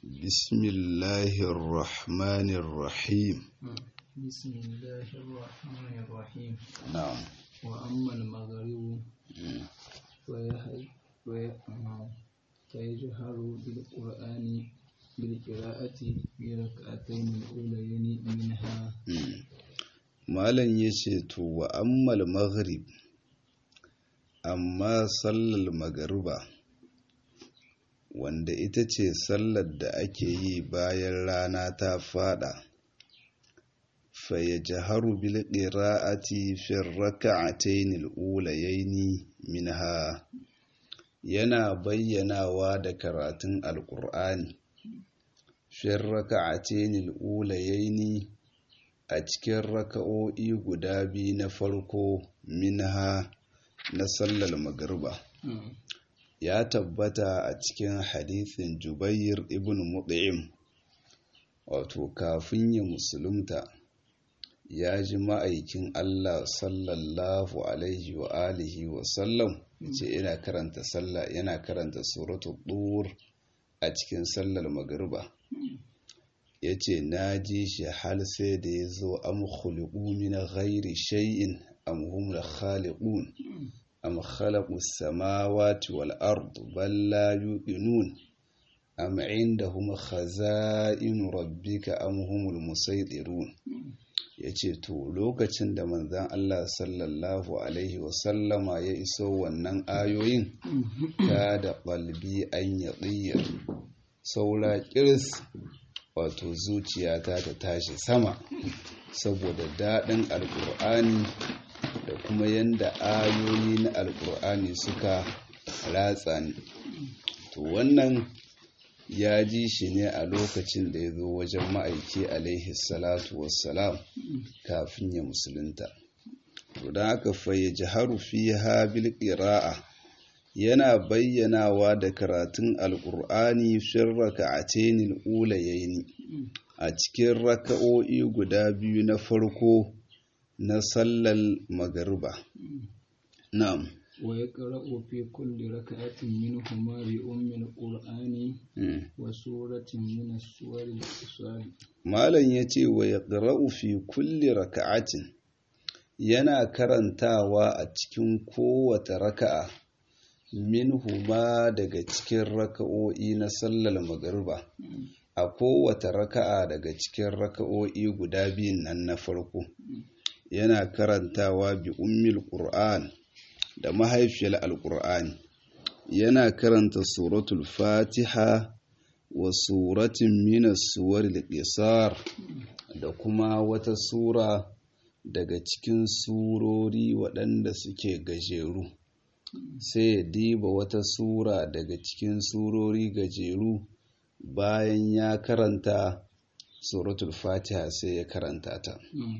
بسم الله الرحمن الرحيم بسم الله الرحمن الرحيم نعم وأما المغرب مم. فيهي- في- آه، فيجهر بالقرآن بالقراءة في ركعتين الأولين منها مم. malam ya ce to wa ammal maghrib amma sallar magariba wanda ita ce sallar da ake yi bayan rana ta fada fayajharu bil qira'ati fi rak'atayn al-ulayayn minha yana bayyanawa da karatun alqur'ani fi rak'atayn al-ulayayn a cikin raka'o'i guda biyu na farko minha na sallar magariba ya tabbata a cikin hadithin jubair ibn mut'im wato kafin ya musulunta ya ji ma'aikin Allah sallallahu alaihi wa alihi wa sallam ce yana karanta sallah yana karanta suratul dur a cikin sallar magariba ya ce na ji shi hal sai da ya zo am khuliqu min ghairi shay'in am hum khaliqun am khalaqu samawati wal ard bal la yuqinun am indahum khaza'in rabbika am humul musaytirun yace to lokacin da manzon Allah sallallahu alaihi wasallama ya iso wannan ayoyin ta da qalbi an yadiyar saura kirs wato zuciyata ta tashi sama saboda daɗin alƙur'ani da kuma yadda ayoyi na alƙur'ani suka ratsa ni to wannan ya ji shi ne a lokacin da ya zo wajen ma'aiki alaihi salatu wassalam kafin ya musulunta to don haka fayyaji harufi ha bil ƙira'a yana bayyanawa da karatun alƙur'ani fin raka'atayn ulayaini a cikin raka'o'i guda biyu na farko na sallar magariba na'am ويقرأ في كل ركعة منهما بأم القرآن mm. وسورة من السور القصار malam ya ce wa ya fi kulli raka'atin yana karantawa a cikin kowace raka'a minhuma daga cikin raka'o'i na sallar magariba a kowace raka'a daga cikin raka'o'i guda biyun nan na farko yana karantawa bi ummil qur'an da mahaifiyar alqur'ani yana karanta suratul fatiha wa suratin minas suwaril qisar da kuma wata sura daga cikin surori waɗanda suke gajeru sai ya diba wata sura daga cikin surori gajeru bayan ya karanta suratul fatiha sai ya karanta ta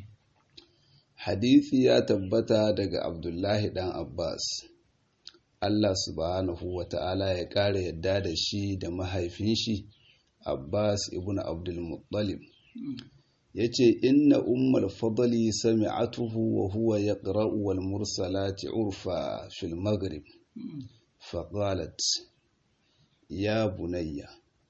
hadithi ya tabbata daga abdullahi dan abbas allah subhanahu wa ta'ala ya ƙara yadda da shi da mahaifin shi abbas ibn abdulmuttalib ya ce inna ummar fadali sami'atuhu wa huwa ya wal mursalati urfa fil maghrib faqalat ya bunayya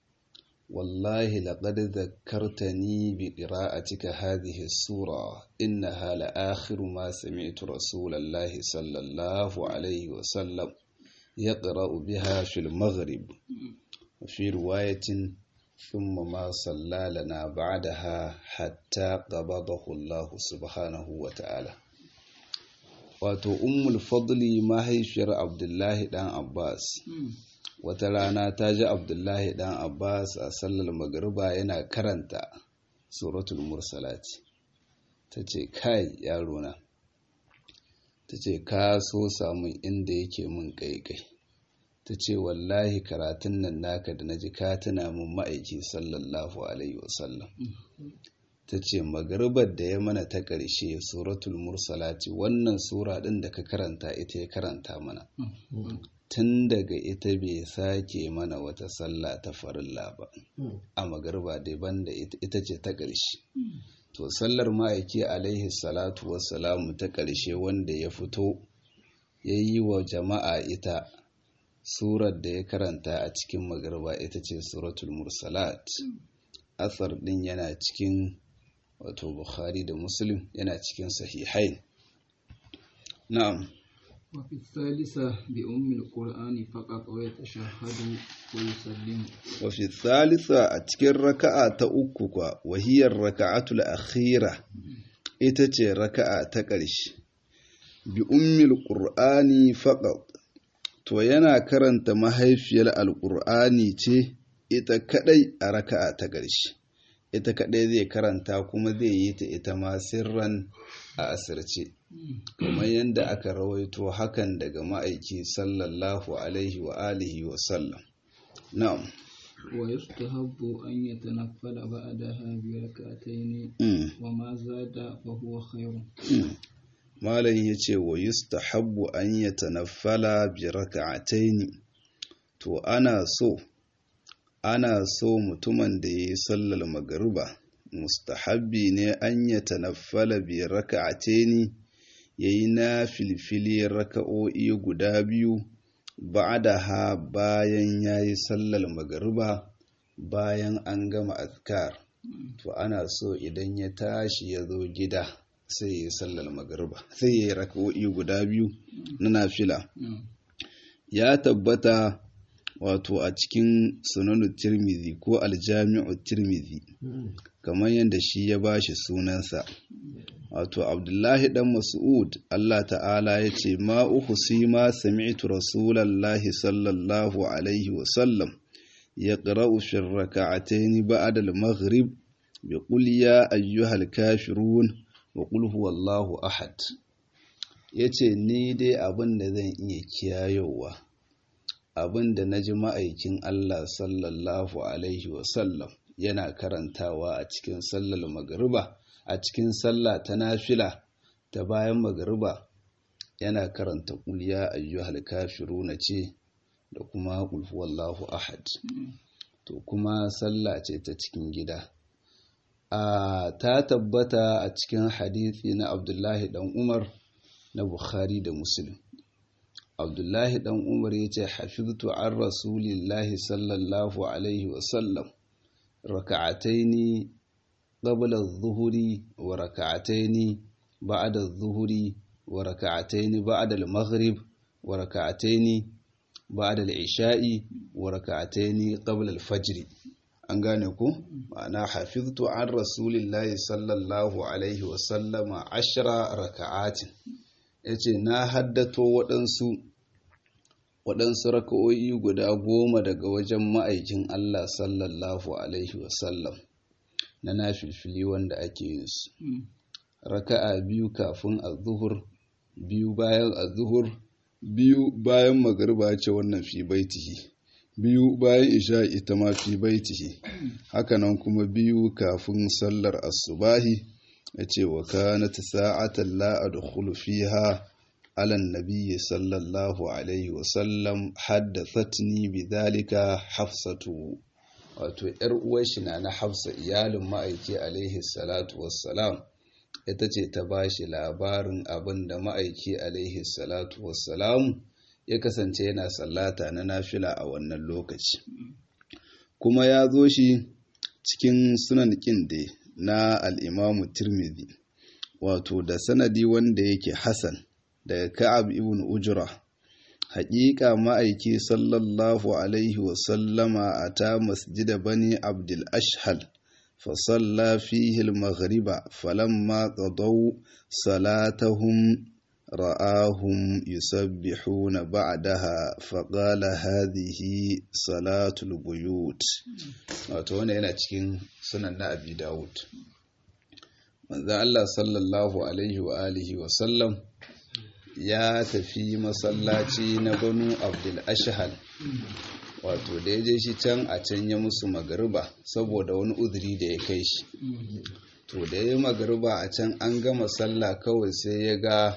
والله لقد ذكرتني بقراءتك هذه السورة إنها لآخر ما سمعت رسول الله صلى الله عليه وسلم يقرأ بها في المغرب وفي رواية ثم ما صلى لنا بعدها حتى قبضه الله سبحانه وتعالى wato ummul fadli mahaifiyar abdullahi dan abbas wata rana ta ji abdullahi dan abbas a sallar magariba yana karanta suratul mursalati ta ce kai yarona ta ce ka so samun inda yake mun kaikai ta ce wallahi karatun nan naka da na ji ka tuna mun ma'aiki sallallahu alaihi wasallam ta ce magaribar da ya mana ta ƙarshe suratul mursalati wannan sura ɗin da ka karanta ita ya karanta mana tun daga ita bai sake mana wata sallah ta farilla ba a magariba daban da ita ce ta ƙarshe to sallar ma'aiki alaihi salatu wassalamu ta ƙarshe wanda ya fito ya yi wa jama'a ita surar da ya karanta a cikin magariba ita ce suratul mursalat asar din yana cikin wato bukhari da muslim yana cikin sahihain na'am وفي الثالثة بأم القرآن فقط ويتشهد ويسلم وفي الثالثة أتكر ركعة تأكك وهي الركعة الأخيرة إتتي ركعة تقرش بأم القرآن فقط to yana karanta mahaifiyar alƙur'ani ce ita kadai a raka'a ta ƙarshe ita kadai zai karanta kuma zai yi ta ita ma sirran a asirce kamar yadda aka rawaito hakan daga ma'aiki sallallahu alaihi wa alihi wa sallam na'am ويستحب أن يتنفل بعدها بركعتين وما زاد فهو خير malam ya ce wa yustahabbu an ya tanaffala bi raka'ataini to ana so ana so mutumin da ya yi sallar magariba mustahabbi ne an ya tanaffala bi raka'ataini ya yi na filfili raka'o'i guda biyu ha bayan ya yi sallar magariba bayan an gama azkar to ana so idan ya tashi ya zo gida sai ya yi sallar magariba sai ya yi raka'o'i guda biyu na nafila ya tabbata wato a cikin sunanu tirmidhi ko aljami'u tirmidhi kamar yadda shi ya bashi sunansa wato abdullahi dan mas'ud Allah ta'ala ya ce ma uhsi ma sami'tu rasulallahi sallallahu alaihi wa sallam yaqra'u fi rak'atayn ba'da al-maghrib bi qul ya ayyuhal kafirun wa qul huwallahu ahad yace ni dai abin da zan iya kiyayowa abin da naji ma'aikin Allah sallallahu alaihi wasallam yana karantawa a cikin sallar magariba a cikin sallah ta nafila ta bayan magariba yana karanta qul ya ayyuhal kafiruna ce da kuma qul huwallahu ahad to kuma sallah ce ta cikin gida a ta tabbata a cikin hadithi na abdullahi dan umar na bukhari da muslim abdullahi dan umar ya ce hafiztu an rasulillahi sallallahu alaihi wasallam raka'ataini qabla adh-dhuhri wa raka'ataini ba'da adh-dhuhri wa raka'ataini ba'da al-maghrib wa raka'ataini ba'da al-isha'i wa raka'ataini qabla al-fajr an gane ku ma'ana hafiztu an rasulillahi sallallahu alaihi wasallama ashira raka'atin ya ce na haddato waɗansu waɗansu raka'o'i guda goma daga wajen ma'aikin Allah sallallahu alaihi wasallam na nafilfili wanda ake yin su raka'a biyu kafin azuhur biyu bayan azuhur biyu bayan magariba ce wannan fi baitihi biyu bayan isha ita ma fi baitihi hakanan kuma biyu kafin sallar asubahi ya ce wa kanat sa'atan la adkhulu fiha ala nabiyyi sallallahu alaihi wa sallam haddathatni bidhalika hafsatu wato yar uwar shi na na hafsa iyalin ma'aiki alaihi salatu wassalam ita ce ta bashi labarin abin da ma'aiki alaihi salatu wassalam ya kasance yana sallata na nafila a wannan lokaci kuma ya zo shi cikin sunan ƙinde na al'imamu tirmidhi wato da sanadi wanda yake hasan daga ka'ab ibn ujra haƙiƙa ma'aiki sallallahu alaihi wasallama a ta masjida bani abdul ashhal fasalla fihi al-maghriba falamma qadaw salatahum رآهم يسبحون بعدها فقال هذه صلاة البيوت wato wannan yana cikin sunan na Abi Dawud manzo Allah sallallahu alaihi wa alihi wa sallam ya tafi masallaci na Banu Abdul Ashhal wato da ya je shi can a can ya musu magariba saboda wani uzuri da ya kai shi to da ya yi magariba a can an gama sallah kawai sai ya ga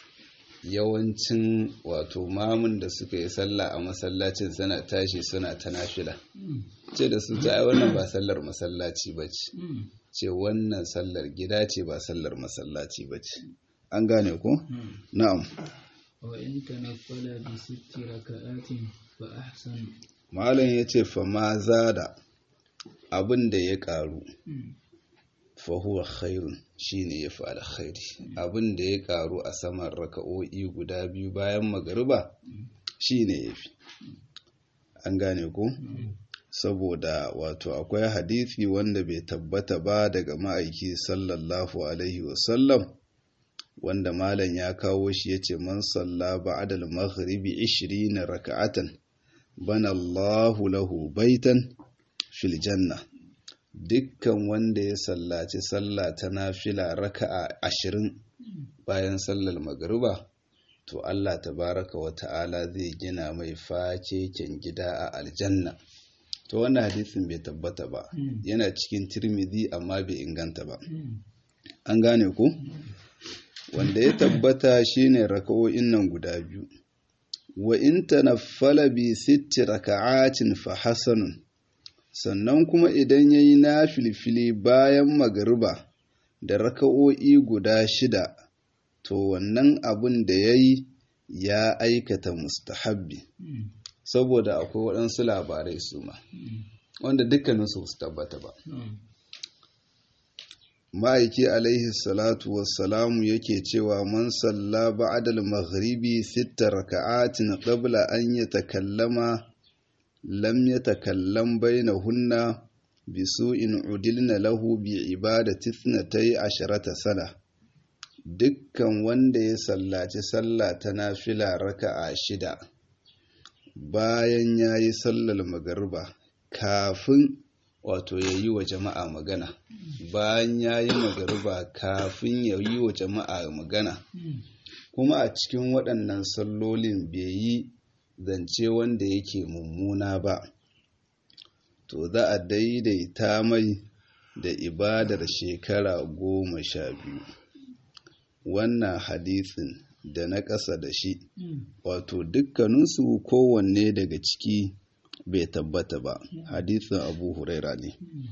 yawancin wato mamun da suka yi sallah a masallacin suna tashi suna ta nafila ce da su ta wannan ba sallar masallaci ba ce ce wannan sallar gida ce ba sallar masallaci ba ce an gane ku? na'am وإن تنفل بست ركعات فأحسن malam ya ce fa ma zada abin da ya karu fa huwa khairun shine ya fi alkhairi abin da ya karu a saman raka'o'i guda biyu bayan magariba shine ya fi an gane ku saboda wato akwai hadisi wanda bai tabbata ba daga ma'aiki sallallahu alaihi wasallam wanda malam ya kawo shi yace man salla ba'da al-maghribi 20 raka'atan bana Allahu lahu baitan fil janna dukkan wanda ya sallaci sallah ta nafila raka'a ashirin bayan sallar magariba to Allah tabaraka wa ta'ala zai gina mai fakeken gida a aljanna to wannan hadisin bai tabbata ba yana cikin tirmidhi amma bai inganta ba an gane ku wanda ya tabbata shine raka'o'in nan guda biyu wa in tanaffala bi sitti raka'atin fa hasanun sannan kuma idan yayi nafilfili bayan magariba da raka'o'i guda shida to wannan abun da yayi ya aikata mustahabbi saboda akwai waɗansu labarai su ma wanda dukkaninsu su tabbata ba ma'aiki alaihi salatu wassalamu yake cewa man salla ba'dal maghribi sitta raka'atin qabla an yatakallama lam yatakallam bainahunna bi su'in udilna lahu bi ibadati ithnatay asharata sana dukkan wanda ya sallaci sallah ta nafila raka'a shida bayan yayi sallar magariba kafin wato ya yi wa jama'a magana bayan ya yi magariba kafin ya yi wa jama'a magana kuma a cikin waɗannan sallolin bai yi zance wanda yake mummuna ba to za a daidaita mai da ibadar shekara goma sha biyu wannan hadisin da na ƙasa da shi wato dukkaninsu kowanne daga ciki bai tabbata ba hadisin abu huraira ne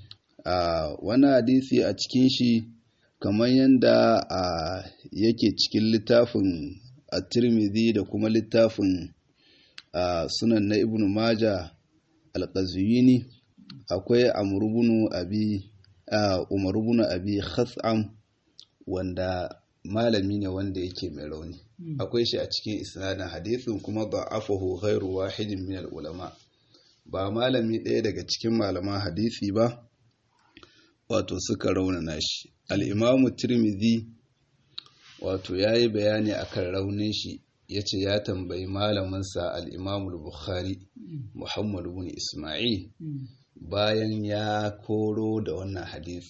a wani hadisi a cikin shi kamar yadda a yake cikin littafin a tirmidhi da kuma littafin a sunan na ibn maja alƙazuyini akwai amurubunu abi umarubunu abi khas'am wanda malami ne wanda yake mai rauni akwai shi a cikin isnadin hadisin kuma da'afahu ghairu wahidin min ulama ba malami ɗaya daga cikin malaman hadisi ba wato suka raunana shi al'imamu tirmidhi wato ya yi bayani akan raunin shi ya ce ya tambayi malaminsa al'imamu bukhari muhammadu bin ismail bayan ya koro da wannan hadisi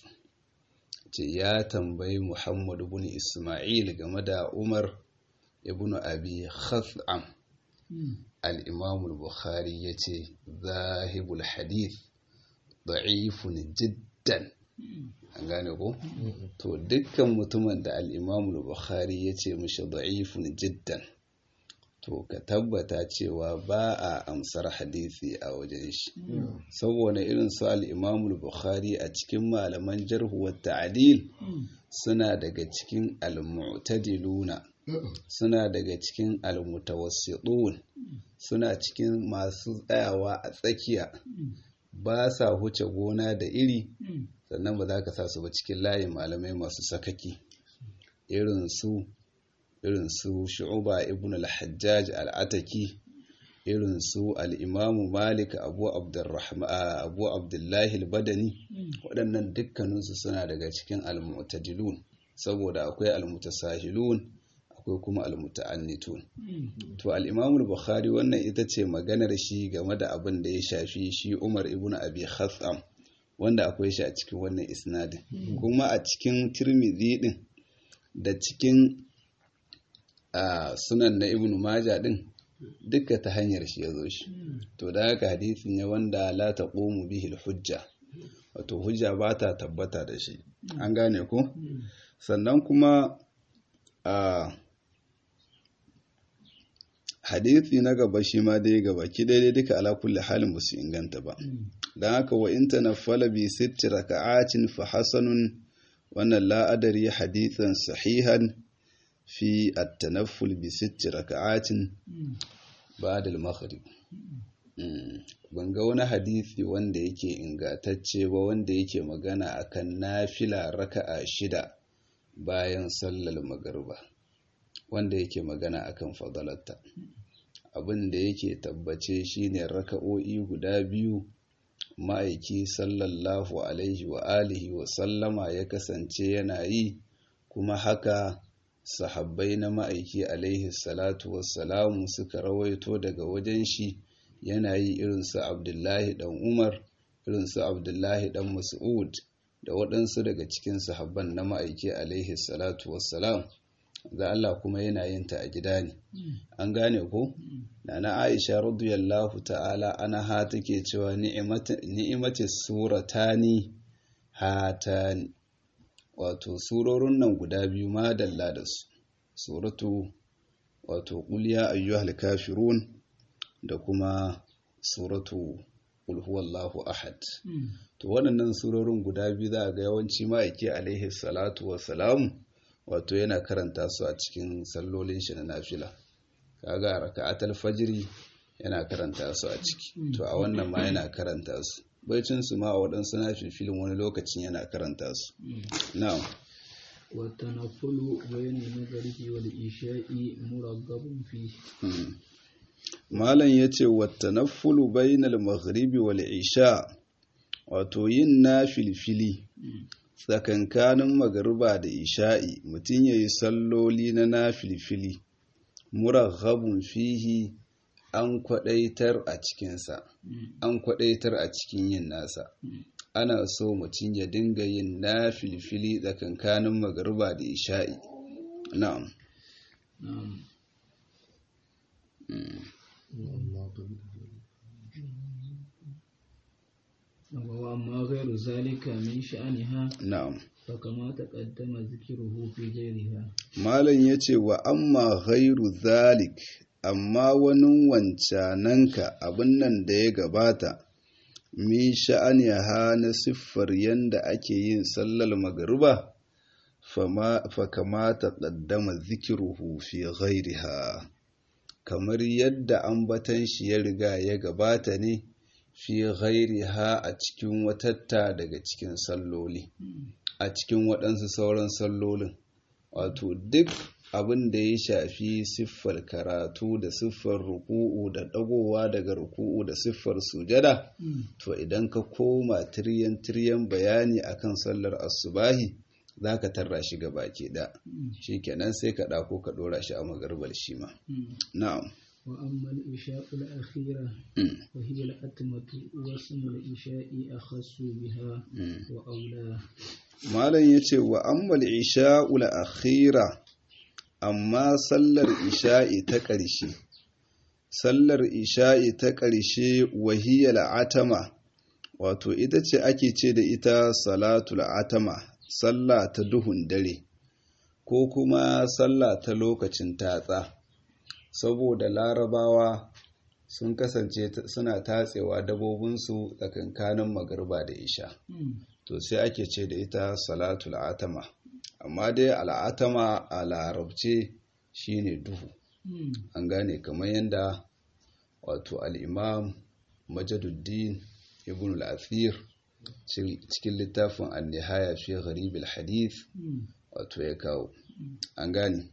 ce ya tambayi muhammadu bin ismail game da umar ibn abi khas'am al'imamul bukhari ya ce zahibul hadith da'ifun jiddan an gane ko? to dukkan mutumin da al'imamul bukhari ya ce mashi da'ifun jiddan to ka tabbata cewa ba a amsar hadisi a wajen shi saboda irin su al'imamul bukhari a cikin malaman jarhuwar ta'adil suna daga cikin al-mu'tadiluna suna daga cikin almutawassitun suna cikin masu tsayawa a tsakiya ba sa huce gona da iri sannan ba za ka sa su ba cikin layin malamai masu sakaki irin su irin su shu'uba ibn al-hajjaj al-ataki irin su al-imamu malik abu abdurrahman abu abdullahi al-badani waɗannan dukkaninsu suna daga cikin al-mu'tadilun saboda akwai al-mutasahilun akwai kuma almuta'annitun to al-Imam bukhari wannan ita ce maganar shi game da abin da ya shafi shi Umar ibn Abi Khatham wanda akwai shi a cikin wannan isnadin kuma a cikin Tirmidhi din da cikin sunan na Ibn Majah din duka ta hanyar shi ya zo shi to da haka hadisi ne wanda la taqumu bihi al-hujja wato hujja ba ta tabbata da shi an gane ko sannan kuma a hadithi na gaba shi ma dai gaba ki daidai duka ala kulli halin ba su inganta ba don haka wa in tanaffala bi sitti raka'atin fa hasanun wannan la'adari hadithan sahihan fi at-tanafful bi sitti raka'atin ba'da al-maghrib ban ga wani hadisi wanda yake ingatacce ba wanda yake magana akan nafila raka'a shida bayan sallar magariba wanda yake magana akan fadalarta abin da yake tabbace shine raka'o'i guda biyu ma'aiki sallallahu alaihi wa alihi wa sallama ya kasance yana yi kuma haka sahabbai na ma'aiki alaihi salatu wassalamu suka rawaito daga wajen shi yana yi irinsu abdullahi dan umar irinsu abdullahi dan mas'ud da waɗansu daga cikin sahabban na ma'aiki alaihi salatu wassalam ga Allah kuma yana yin ta a gida ne an gane ko nana Aisha radiyallahu ta'ala anha take cewa ni'imati suratani hatani wato surorin nan guda biyu ma dalla da su suratu wato qul ya ayyuhal kafirun da kuma suratu qul huwallahu ahad to waɗannan surorin guda biyu za a ga yawanci ma'aiki alaihi salatu wassalamu wato yana karanta su a cikin sallolin shi na nafila kaga raka'atul fajri yana karanta su a ciki to a wannan ma yana karanta su baicin su ma a waɗansu nafilfilin wani lokacin yana karanta su na'am والتنفل بين المغرب والعشاء مرغب فيه malam yace wattanaffulu bainal maghribi wal isha wato yin nafilfili tsakankanin magariba da isha'i mutum ya yi salloli na nafilfili muraghabun fihi an kwadaitar a cikinsa an kwadaitar a cikin yin nasa ana so mutum ya dinga yin nafilfili tsakankanin magariba da isha'i na'am نعم وأما غير ذلك من شأنها na'am فكما تقدم ذكره في غيرها malam yace wa amma ghairu zalik amma wani wancananka abin nan da ya gabata mi sha'aniha na siffar yanda ake yin sallar magariba fa kamata qaddama zikiruhu fi ghairiha kamar yadda ambatan shi ya riga ya gabata ne fi ghairiha a cikin watatta daga cikin salloli a cikin waɗansu sauran sallolin wato duk abin da ya shafi siffar karatu da siffar ruku'u da ɗagowa daga ruku'u da siffar sujada to idan ka koma tiryan tiryan bayani akan sallar asubahi za ka tarra shi gaba ke da shi kenan sai ka ɗako ka ɗora shi a magarbar shi ma na'am وأما الإشاء الأخيرة وهي الأتمة واسم الإشاء أخص بها وأولى malam ya ce wa ammal isha'ul akhira amma sallar isha'i ta ƙarshe sallar isha'i ta ƙarshe wahiyar atama wato ita ce ake ce da ita salatul atama sallah ta duhun dare ko kuma sallah ta lokacin tatsa saboda larabawa sun kasance suna tatsewa dabobinsu tsakankanin magarba da isha to sai ake ce da ita salatul atama amma dai al'atama a larabce shine duhu an gane kamar yadda wato al'imam majaduddin ibn al'athir cikin littafin annihaya fi gharib hadith wato ya kawo an gane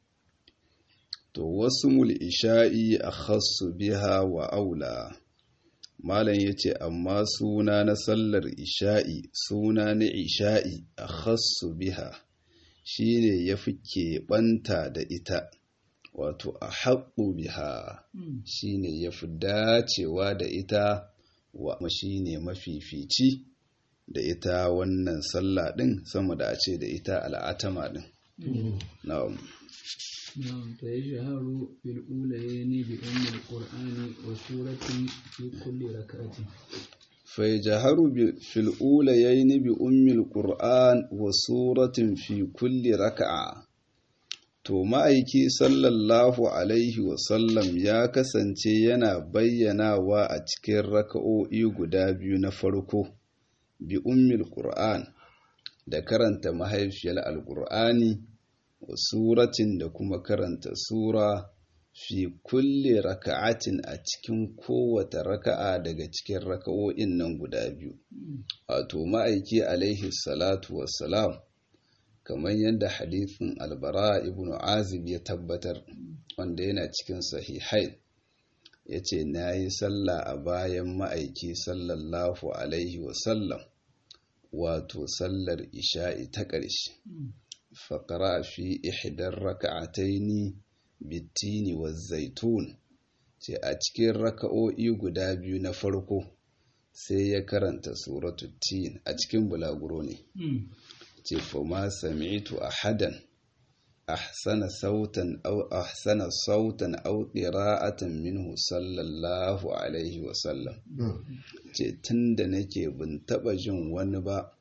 to wasu mul'isha'i a khassu biha wa aula malam ya ce amma suna na sallar isha'i suna na isha'i a khassu biha shi ne ya fi keɓanta da ita wato a haƙu biha shi ne ya fi dacewa da ita wa shi ne mafifici da ita wannan sallah ɗin sama da a ce da ita al'atama ɗin na'am نعم فيجهر في الأوليين بأم القرآن وسورة في كل ركعة فيجهر في الأوليين بأم القرآن وسورة في كل ركعة To ma'aiki sallallahu Alaihi wasallam ya kasance yana bayyanawa a cikin raka'o'i guda biyu na farko, bi ummil Qur'an da karanta mahaifiyar Alƙur'ani wa suratin da kuma karanta sura fi kulle raka'atin a cikin kowace raka'a daga cikin raka'o'in nan guda biyu wato ma'aiki alaihi salatu wassalam kamar yadda hadithin albara ibn azib ya tabbatar wanda yana cikin sahihai ya ce na yi sallah a bayan ma'aiki sallallahu alaihi wasallam wato sallar isha'i ta ƙarshe faƙara fi ihdar raka'ataini bitini wa zaitun ce a cikin raka'o'i guda biyu na farko sai ya karanta suratu tin a cikin bulaguro ne ce fama sami'tu ahadan ahsana sautan aw ahsana sautan aw qira'atan minhu sallallahu alaihi wa sallam ce tunda nake bin taba jin wani ba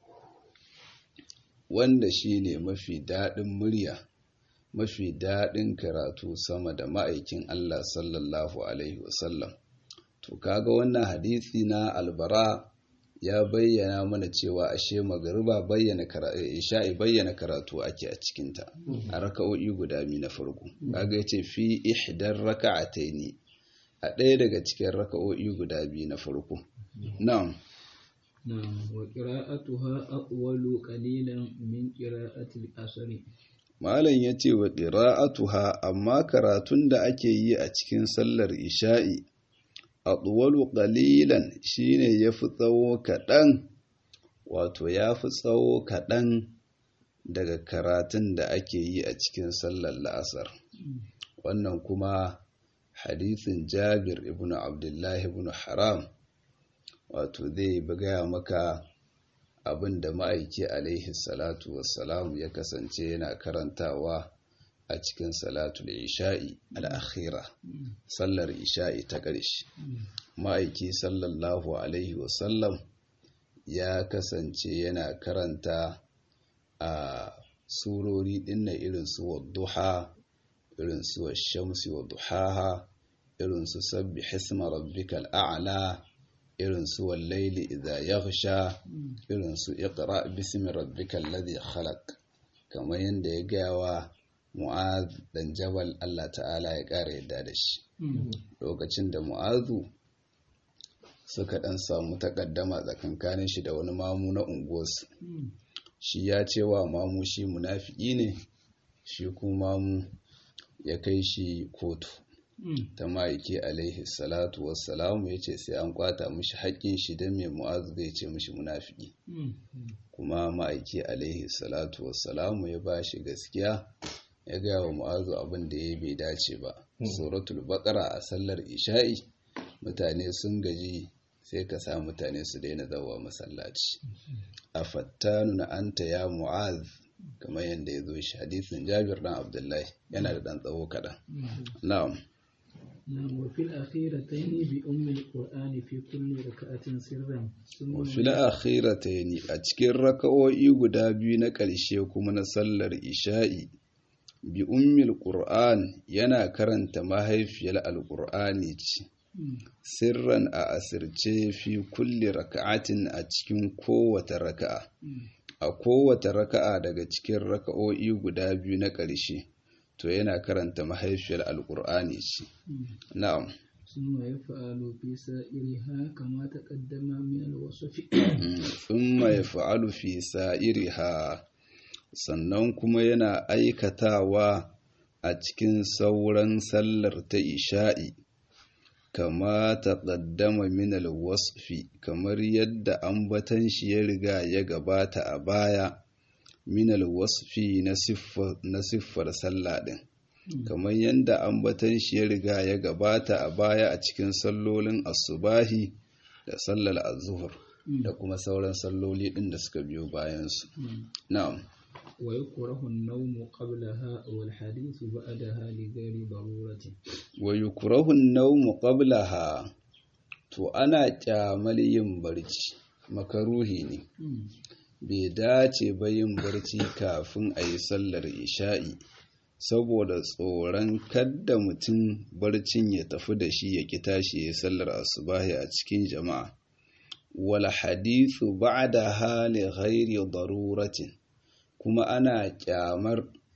wanda shine mafi daɗin murya mafi daɗin karatu sama da ma'aikin Allah sallallahu Alaihi wasallam. To, kaga wannan hadisi na albara ya bayyana mana cewa ashe magariba bayyana isha'i bayyana karatu ake a cikinta a raka'o'i guda biyu na farko. Kaga ya ce fi ihdar raka'ataini a ɗaya daga cikin raka'o'i guda biyu na farko. Na'am. نعم وقراءتها أطول قليلا من قراءة الأصل Malam ya ce wa ƙira'atuha amma karatun da ake yi a cikin sallar isha'i a tsuwalu ƙalilan shi ne ya fi tsawo kaɗan wato ya fi tsawo kaɗan daga karatun da ake yi a cikin sallar la'asar wannan kuma hadithin jabir ibn abdullahi ibn haram wato zai gaya maka abin da ma'aiki alaihi salatu wassalamu ya kasance yana karantawa a cikin salatul isha'i al'akhira sallar isha'i ta ƙarshe ma'aiki sallallahu alaihi wasallam ya kasance yana karanta a surori dinna irin su wadduha irin su shamsi wa duhaha irin su sabbi hisma rabbikal a'la irin su wallaili idza yaghsha irin su iqra bismi rabbikal ladhi khalaq kamar yadda ya gaya wa mu'az dan jabal Allah ta'ala ya ƙara yadda da shi lokacin da mu'azu suka dan samu takaddama tsakankanin shi da wani mamu na unguwarsu shi ya ce wa mamu shi munafiki ne shi kuma mamu ya kai shi kotu ta ma'aiki alaihi salatu wassalamu ya ce sai an kwata mishi haƙƙin shi don mai mu'azu zai ce mishi munafiki kuma ma'aiki alaihi salatu wassalamu ya ba shi gaskiya ya gaya wa mu'azu abin da ya bai dace ba suratul baqara a sallar isha'i mutane sun gaji sai ka sa mutane su daina zawa masallaci a fattanu na anta ya mu'az kamar yadda ya zo shi hadisin jabir dan abdullahi yana da dan tsawo kaɗan na'am وفي الأخيرتين بأم القرآن في كل ركعة سرا وفي الأخيرتين أتكر ركعوي guda biyu na ƙarshe kuma na sallar isha'i bi ummil qur'an yana karanta mahaifiyar alqur'ani ce sirran a asirce fi kulli raka'atin a cikin kowace raka'a a kowace raka'a daga cikin raka'o'i guda biyu na ƙarshe to yana karanta mahaifiyar alkur'ani ce na'am ثم يفعل في سائرها كما تقدم من الوصف ثم يفعل في سائرها sannan kuma yana aikatawa a cikin sauran sallar ta isha'i kama taqaddama min alwasfi kamar yadda ambatan shi ya riga ya gabata a baya minal wasfi na siffar sallah ɗin kamar yadda ambatan shi ya riga ya gabata a baya a cikin sallolin asubahi da sallar azuhur da kuma sauran salloli ɗin da suka biyo bayansu na'am wa yukrahu an-nawm qablaha wal hadith ba'daha li ghairi darurati wa yukrahu an-nawm qablaha to ana kyamal yin barci makaruhi ne bai dace ba yin barci kafin a yi sallar isha'i saboda tsoron kadda mutum barcin ya tafi da shi ya ki tashi ya yi sallar asubahi a cikin jama'a wal hadithu ba'da hali ghairi daruratin kuma ana kyamar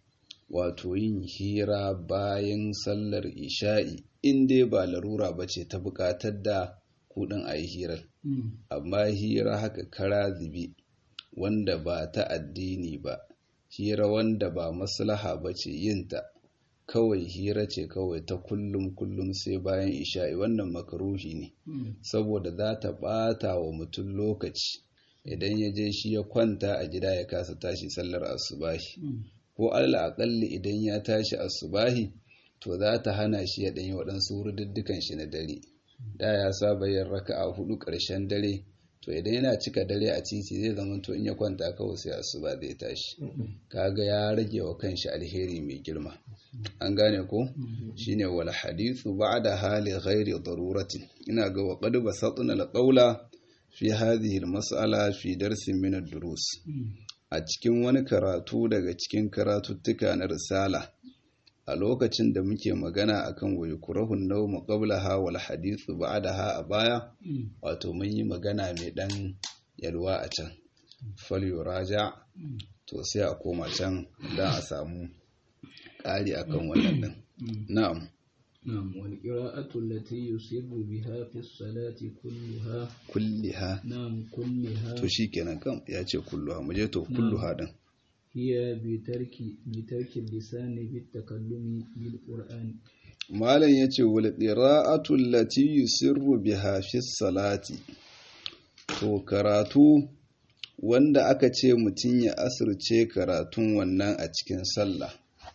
wato yin hira bayan sallar isha'i in dai ba larura ba ce ta buƙatar da kuɗin a yi hirar amma hira haka kara zibi wanda ba ta addini ba hira wanda ba maslaha ba ce yinta kawai hira ce kawai ta kullum kullum sai bayan isha'i wannan makaruhi ne saboda za ta ɓata wa mutum lokaci idan ya je shi ya kwanta a gida ya kasa tashi sallar asubahi ko allah aƙalli idan ya tashi asubahi to za ta hana shi ya ɗanyi waɗansu wurduddukan shi na dare da ya saba yin raka'a hudu ƙarshen dare to idan yana cika dare a titi zai zama to in ya kwanta kawai sai asuba zai tashi kaga ya rage wa kanshi alheri mai girma an gane ko shine wal hadithu ba'da hali ghairi darurati ina ga wa qad basatna al qawla fi hadhihi al mas'ala fi darsin min ad durus a cikin wani karatu daga cikin karatuttuka na risala a lokacin da muke magana akan wayi kurahun nawmu qablaha wal hadithu ba'daha a baya wato mun yi magana mai dan yalwa a can fal yuraja to sai a koma can dan a samu ƙari akan wannan din na'am نعم والقراءة التي يسر بها في الصلاة كلها kulliha نعم كلها to shikenan kam ya ce kulluha mu je to kulluha din هي بترك بترك اللسان بالتكلم بالقرآن malam ya ce wal qira'atu allati yusirru biha fi salati to karatu wanda aka ce mutum ya asirce karatun wannan a cikin sallah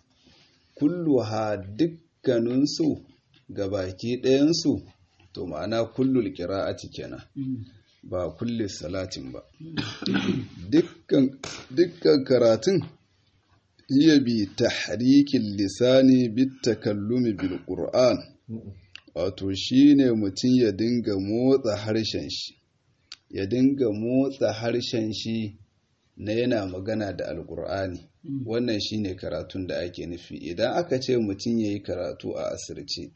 kulluha dukkaninsu baki ɗayansu to ma'ana kullul qira'ati kenan ba kulli salatin ba dukkan dukkan karatun hiya bi tahrikin lisani bit takallumi bil qur'an wato shine mutum ya dinga motsa harshen shi ya dinga motsa harshen shi na yana magana da alkur'ani wannan shine karatun da ake nufi idan aka ce mutum ya yi karatu a asirce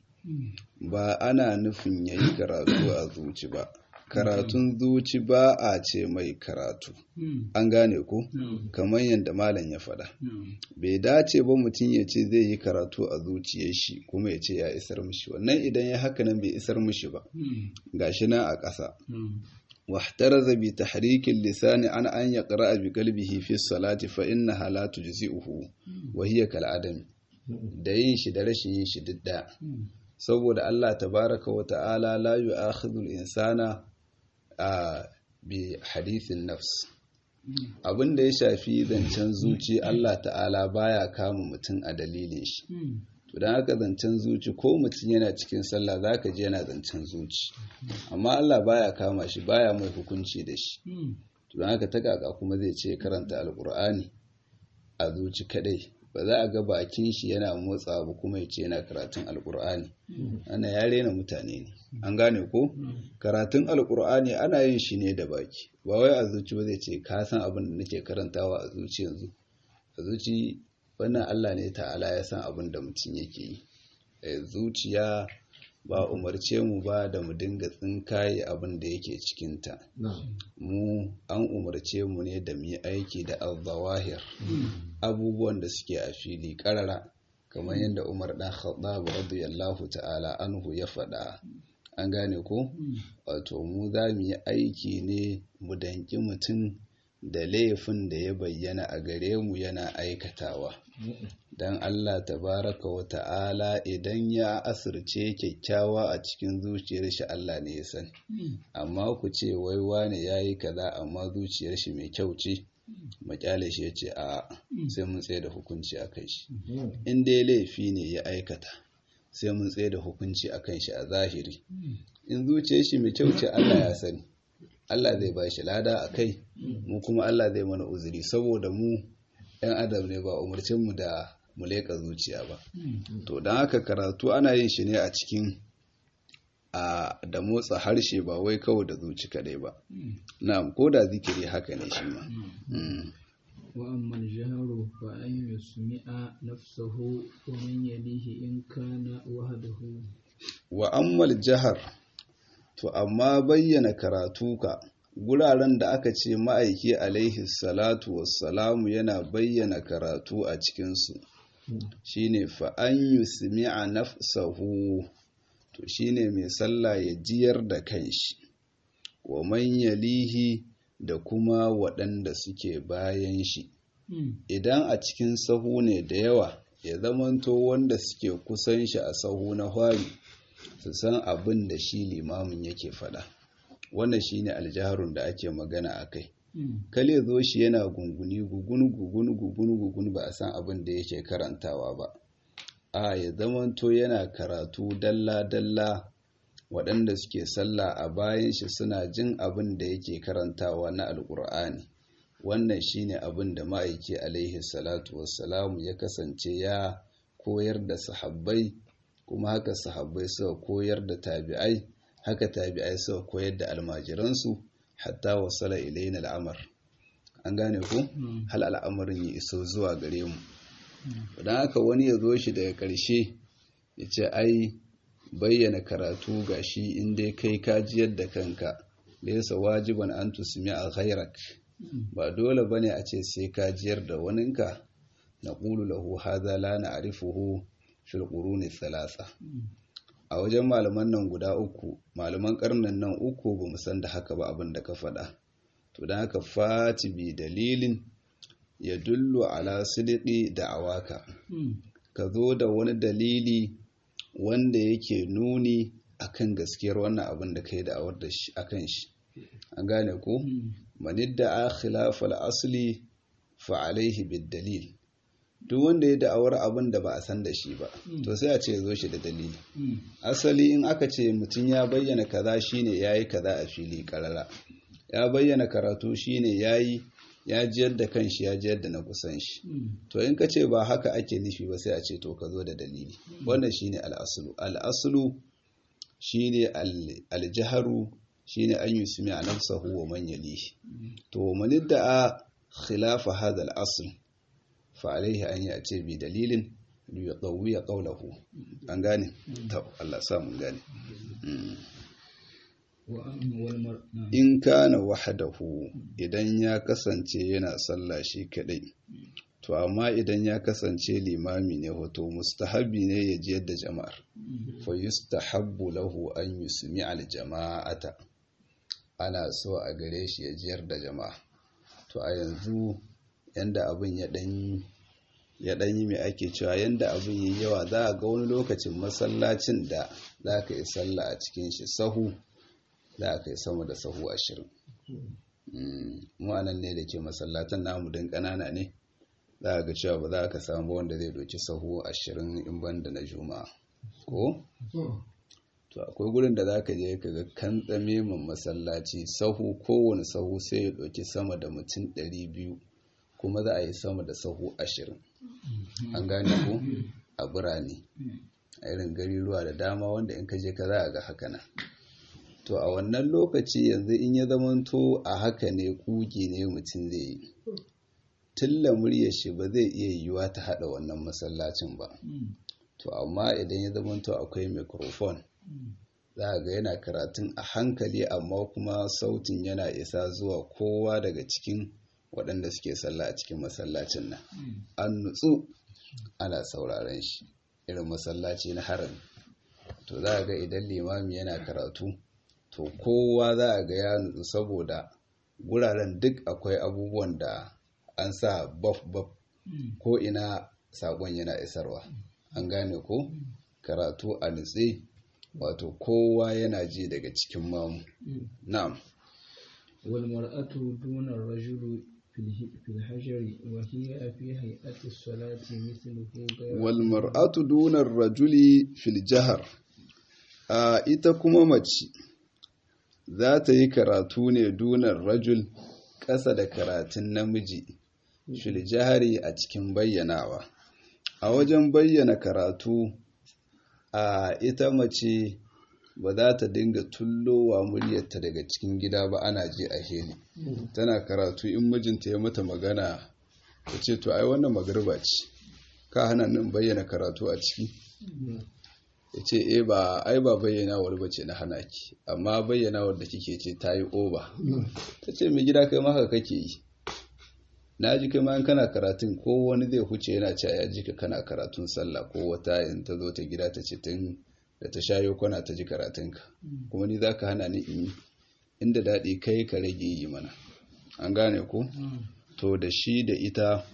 ba ana nufin ya yi karatu a zuci ba karatun zuci ba a ce mai karatu an gane ko kamar yadda malam ya faɗa bai dace ba mutum ya ce zai yi karatu a zuciyar shi kuma ya ce ya isar mishi wannan idan ya haka nan bai isar mishi ba gashi nan a ƙasa واحترز بتحريك اللسان عن أن يقرأ بقلبه في الصلاة فإنها لا تجزئه وهي كالعدم da yin shi da rashin yin shi duk da saboda Allah tabaraka wa ta'ala la yu'akhidhu al-insana a bi hadithin nafs abin da ya shafi zancen zuci Allah ta'ala baya kama mutum a dalilin shi to dan haka zancen zuci ko mutum yana cikin sallah zaka ji yana zancen zuci amma Allah baya kama shi baya mai hukunci da shi to dan haka ta kaka kuma zai ce karanta alqur'ani a zuci kadai ba za a ga bakin shi yana motsa ba kuma ya ce yana karatun alkur'ani ana ya rena mutane ne an gane ko karatun alkur'ani ana yin shi ne da baki ba wai a zuci ba zai ce ka san abin da nake karantawa a zuci yanzu a zuci wannan Allah ne ta'ala ya san abin da mutum yake yi zuciya ba umarce mu ba da mu dinga tsinkaye abin da yake cikinta mu an umarce mu ne da mu yi aiki da al-zawahir abubuwan da suke a fili karara kamar yadda umar dan khattab radiyallahu ta'ala anhu ya faɗa an gane ko wato mu za mu yi aiki ne mu danki mutum da laifin da ya bayyana a gare mu yana aikatawa don Allah tabaraka wa ta'ala idan ya asirce kyakkyawa a cikin zuciyar shi Allah ne ya sani amma ku ce wai wane ya yi kaza amma zuciyar shi mai kyau ce makyale shi ya ce a sai mun tsaye da hukunci a kai shi in dai laifi ne ya aikata sai mun tsaye da hukunci a kan shi a zahiri in zuciyar shi mai kyau ce Allah ya sani Allah zai ba shi lada a kai mu kuma Allah zai mana uzuri saboda mu 'yan adam ne ba umarcin mu da mu leƙa zuciya ba to don haka karatu ana yin shi ne a cikin a da motsa harshe ba wai kawai da zuci kadai ba na'am ko da zikiri haka ne shi ma وأما الجهر فأن يسمع نفسه ومن يليه إن كان وحده وأما الجهر to amma bayyana karatu ka guraren da aka ce ma'aiki alaihi salatu wassalamu yana bayyana karatu a cikinsu shine fa an yusmi'a nafsahu to shine mai sallah ya jiyar da kanshi wa man yalihi da kuma waɗanda suke bayan shi idan a cikin sahu ne da yawa ya zamanto wanda suke kusan shi a sahu na hwari su san abin da shi limamin yake faɗa wannan shine aljaharun da ake magana a kai kale zo shi yana gunguni gugunu gugunu gugunu gugunu ba a san abin da yake karantawa ba a ya zamanto yana karatu dalla dalla waɗanda suke sallah a bayan shi suna jin abin da yake karantawa na alƙur'ani wannan shine abin da ma'aiki alaihi salatu wassalamu ya kasance ya koyar da sahabbai kuma haka sahabbai suka koyar da tabi'ai haka tabi'ai suka koyar da almajiransu hatta wasala ilaina al'amar an gane ko hal al'amarin ya iso zuwa gare mu don haka wani ya zo shi daga ƙarshe ya ce ai bayyana karatu ga shi inda kai kajiyar da kanka laysa wajiban an tusmi a ghairak ba dole bane a ce sai kajiyar da waninka na ƙulu lahu hadha la na'rifuhu fil quruni thalatha a wajen malaman nan guda uku malaman karnan nan uku ba mu san da haka ba abin da ka faɗa to don haka fati bi dalilin ya dullu ala sidiki da awaka ka zo da wani dalili wanda yake nuni akan gaskiyar wannan abin da ka yi da'awar da shi akan shi an gane ko manidda a khilafal asli fa alaihi bid dalil duk wanda ya da'awar abin da ba a san da shi ba to sai a ce zo shi da dalili asali in aka ce mutum ya bayyana kaza shine yayi kaza a fili karara ya bayyana karatu shine yayi ya jiyar da kanshi ya jiyar da na kusan shi to in ka ce ba haka ake nufi ba sai a ce to ka zo da dalili wannan shine al'aslu al'aslu shine al-jaharu shine an yusmi a nafsahu wa man yalihi to man a khilafa hadha al-asl fa alayhi an ya'ti bi dalilin li yaqawi qawlahu an gane to Allah sa mun gane in kana wahdahu idan ya kasance yana sallah shi kadai to amma idan ya kasance limami ne hoto mustahabi ne ya ji yadda jama'ar fa yustahabbu lahu an yusmi al jama'ata ana so a gare shi ya jiyar da jama'a to a yanzu yanda abin ya dan ya dan yi mai ake cewa yanda abin yi yawa za a ga wani lokacin masallacin da za ka yi sallah a cikin shi sahu za a kai sama da sahu ashirin ma'anan ne da ke masallatan namu don ƙanana ne za a ga cewa ba za ka samu wanda zai doki sahu ashirin in ban da na juma'a ko? to akwai gurin da za ka je ka ga kan tsame man masallaci sahu kowane sahu sai ya doki sama da mutum ɗari biyu kuma za a yi sama da sahu ashirin an gane ko a birane a irin gari ruwa da dama wanda in ka je ka za a ga haka nan to a wannan lokaci yanzu in ya zamanto a haka ne kuki ne mutum zai yi tilla muryar shi ba zai iya yiwuwa ta hada wannan masallacin ba to amma idan ya zamanto akwai microphone za a ga yana karatun a hankali amma kuma sautin yana isa zuwa kowa daga cikin waɗanda suke sallah a cikin masallacin nan an nutsu ana sauraren shi irin masallaci na harami to za a ga idan limami yana karatu to kowa za a ga ya nutsu saboda guraren duk akwai abubuwan da an sa baf baf ko ina sakon yana isarwa an gane ko karatu a nutse wato kowa yana ji daga cikin mamu na'am wal mar'atu duna rajulu fil hajri wa hiya fi hay'ati as-salati mithluhu wal mar'atu duna rajuli fil jahr a ita kuma mace za ta yi karatu ne dunar rajul ƙasa da karatun namiji fil jahari a cikin bayyanawa a wajen bayyana karatu a ita mace ba za ta dinga tullowa muryarta daga cikin gida ba ana je a heli tana karatu in mijinta ya mata magana ta ce to ai wannan magarba ce ka hana nan bayyana karatu a ciki ya ce e ba ai ba bayyanawar bace na hana ki amma bayyanawar da kike ce ta yi oba ta ce mai gida kai maka kake yi na ji kai ma kana karatun ko wani zai huce yana cewa ya ji ka kana karatun sallah ko wata in ta zo ta gida ta ce tun da ta shayo kwana ta ji karatunka kuma ni za ka hana ni in yi inda daɗi kai ka rage yi mana an gane ko to da shi da ita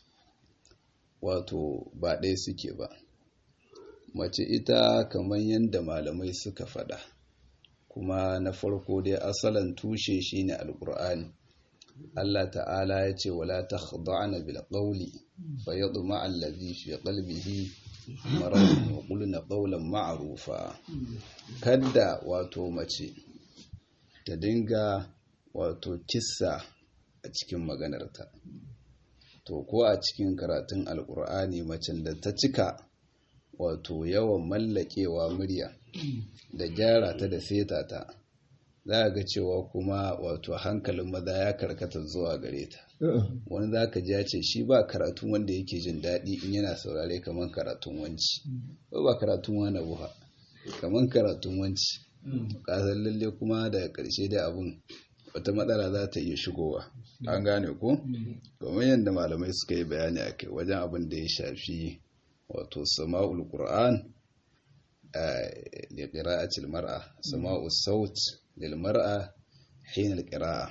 wato ba ɗaya suke ba mace ita kamar yadda malamai suka faɗa kuma na farko dai asalan tushe shine alkur'ani Allah ta'ala ya ce wala takhda'na bil qawli fayadma allazi fi qalbihi maradun wa qulna qawlan ma'rufa kadda wato mace ta dinga wato kissa a cikin maganarta to ko a cikin karatun alkur'ani macen da ta cika wato yawan mallakewa murya da gyara ta da seta ta za a ga cewa kuma wato hankalin maza ya karkata zuwa gare ta wani za ka ji ya ce shi ba karatun wanda yake jin daɗi in yana saurare kamar karatun wanci ba ba karatun wani buha kamar karatun wanci kasar lalle kuma daga ƙarshe da abin wata matsala za ta iya shigowa an gane ko kamar yadda malamai suka yi bayani a kai wajen abin da ya shafi wato sama'ul qur'an li qira'atil mar'a sama'us saut lil mar'a hina al qira'a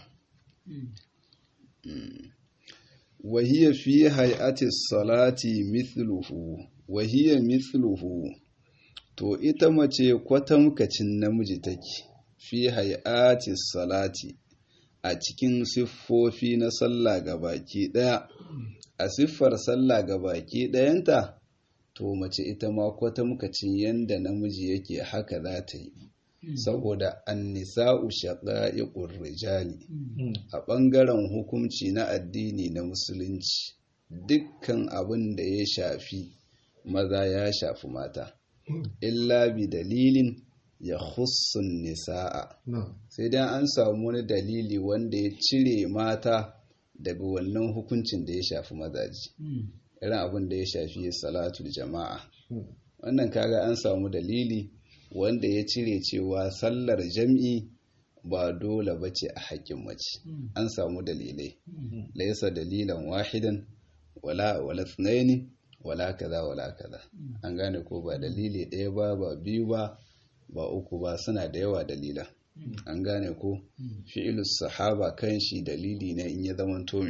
wa hiya fi hay'ati salati mithluhu wa hiya mithluhu to ita mace kwatamkacin namiji take fi hay'ati salati a cikin siffofi na sallah ga baki daya a siffar sallah ga baki dayanta to mace ita ma kwatamkacin yanda namiji yake haka za ta yi saboda annisa'u shaqa'iqur rijali a ɓangaren hukunci na addini na musulunci dukkan abin da ya shafi maza ya shafi mata illa bi dalilin ya hussun nisa'a sai dai an samu wani dalili wanda ya cire mata daga wannan hukuncin da ya shafi mazaji irin abin da ya shafi salatul jama'a wannan kaga an samu dalili wanda ya cire cewa sallar jam'i ba dole ba ce a haƙƙin mace an samu dalilai laisa dalilan wahidan wala wala tsnaini wala kaza wala kaza an gane ko ba dalili ɗaya ba ba biyu ba ba uku ba suna da yawa dalila an gane ko fi'ilus sahaba kan shi dalili ne in ya zama tome